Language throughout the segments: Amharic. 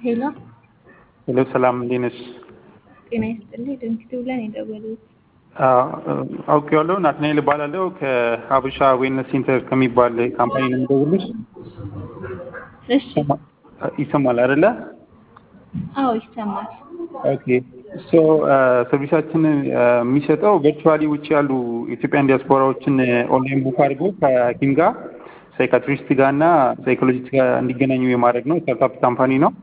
ሄሎ ሄሎ ሰላም እንዴት ነሽ? ጤና ይስጥልኝ። ድንክቲቭ ላይ ነው የደወሉት። አውቄዋለሁ። ናትናኤል እባላለሁ ከሀበሻ ዌልነስ ሴንተር ከሚባል ካምፓኒ ነው የምደውልልሽ። እሺ። ይሰማል አይደለ? አዎ ይሰማል። ኦኬ ሶ ሰርቪሳችን የሚሰጠው ቨርቹዋሊ ውጭ ያሉ ኢትዮጵያን ዲያስፖራዎችን ኦንላይን ቡክ አድርጎ ከሐኪም ጋር ሳይካትሪስት ጋር እና ሳይኮሎጂስት ጋር እንዲገናኙ የማድረግ ነው። ስታርታፕ ካምፓኒ ነው።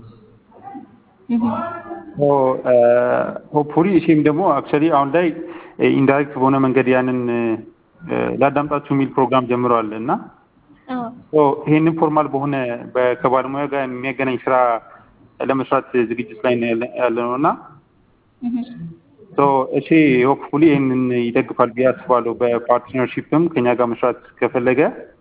ሆፕፉሊ እሺም ደግሞ አክቹዋሊ አሁን ላይ ኢንዳይሬክት በሆነ መንገድ ያንን ላዳምጣችሁ የሚል ፕሮግራም ጀምረዋል እና ይሄንን ፎርማል በሆነ ከባለሙያ ጋር የሚያገናኝ ስራ ለመስራት ዝግጅት ላይ ያለ ነው እና እሺ ሆፕፉሊ ይህንን ይደግፋል ብዬ አስባለሁ። በፓርትነርሺፕም ከኛ ጋር መስራት ከፈለገ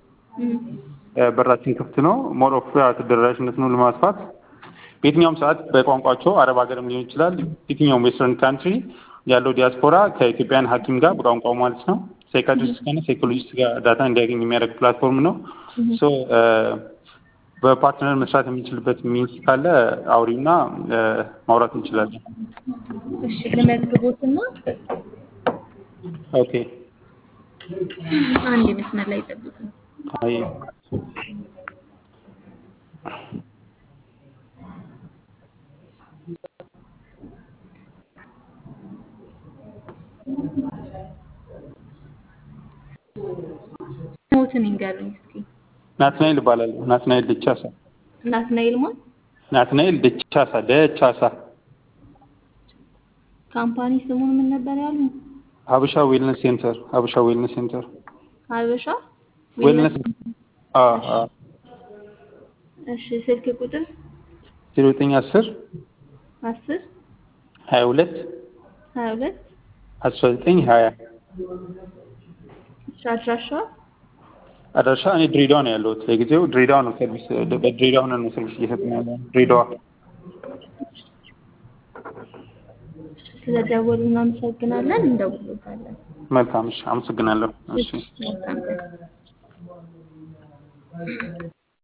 በራችን ክፍት ነው። ሞር ኦፍ ተደራሽነትን ለማስፋት በየትኛውም ሰዓት በቋንቋቸው አረብ ሀገርም ሊሆን ይችላል። የትኛውም ዌስተርን ካንትሪ ያለው ዲያስፖራ ከኢትዮጵያን ሐኪም ጋር በቋንቋው ማለት ነው ሳይካትሪስት ጋር ሳይኮሎጂስት ጋር ዳታ እንዲያገኝ የሚያደርግ ፕላትፎርም ነው። ሶ በፓርትነር መስራት የሚችልበት ሚንስ ካለ አውሪና ማውራት እንችላለን። እሺ ልመዝግቦትና ኦኬ አንድ መስመር ላይ ጠብቁ። አይ ሞትን ይንገሩኝ እስኪ። ናትናኤል እባላለሁ። ናትናኤል ደቻሳ። ናትናኤል ማን? ናትናኤል ደቻሳ ደቻሳ። ካምፓኒ ስሙን ምን ነበር ያሉ? ሀበሻ ዌልነስ ሴንተር። ሀበሻ ዌልነስ ሴንተር። ሀበሻ ዌልነስ አ አ እሺ ስልክ ቁጥር ዜሮ ዘጠኝ አስር አስር ሀያ ሁለት ሀያ ሁለት አስራ ዘጠኝ ሀያ እሺ አድራሻ አድራሻ እኔ ድሬዳዋ ነው ያለሁት። ለጊዜው ድሬዳዋ ነው ሰርቪስ በድሬዳዋ ሆነን ነው ሰርቪስ እየሰጠን ያለ ድሬዳዋ። ስለደወሉ እናመሰግናለን። እንደውሎታለን። መልካም እሺ፣ አመሰግናለሁ። እሺ መልካም ቀን